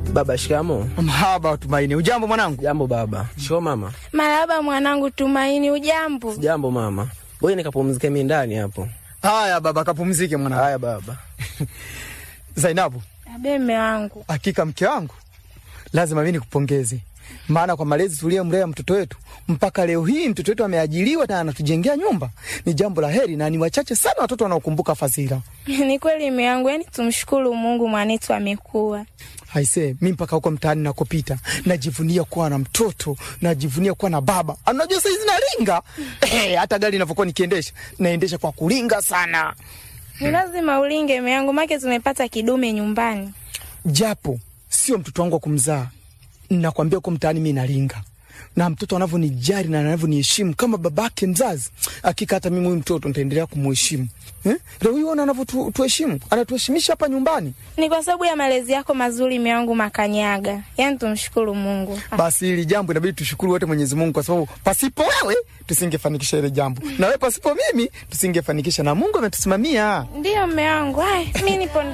Baba, shikamo. Mahaba Tumaini, ujambo mwanangu? Jambo baba. Shoo mama. Marahaba mwanangu Tumaini, ujambo? Jambo mama. Ngoja nikapumzike mimi ndani hapo. Haya baba, kapumzike mwanangu. Haya baba. Zainabu, Abe mme wangu, hakika mke wangu, lazima mimi nikupongeze, maana kwa malezi tuliyomlea mtoto wetu mpaka leo hii mtoto wetu ameajiriwa na anatujengea nyumba, ni jambo la heri, na ni wachache sana watoto wanaokumbuka fadhila. ni kweli mme wangu, yani tumshukuru Mungu mwanetu amekuwa. Haise, mi mpaka huko mtaani nakopita najivunia kuwa na mtoto, najivunia kuwa na baba. Anajua saizi nalinga eh, hata gari inavyokuwa nikiendesha naendesha kwa kulinga sana, Ni lazima ulinge mme wangu, make tumepata kidume nyumbani. japo sio mtoto wangu wa kumzaa. Nakwambia huko mtaani mi nalinga na mtoto anavyonijali na anavyoniheshimu kama babake mzazi, hakika hata mimi huyu mtoto nitaendelea kumuheshimu eh? Leo hii ona anavyotuheshimu, anatuheshimisha hapa nyumbani. Ni kwa sababu ya malezi yako mazuri mme wangu Makanyaga, yani tumshukuru Mungu. Basi hili jambo inabidi tushukuru wote Mwenyezi Mungu, kwa sababu pasipo wewe tusingefanikisha ile jambo, na wewe pasipo mimi tusingefanikisha, na Mungu ametusimamia. Ndiyo mme wangu, ay, mi nipo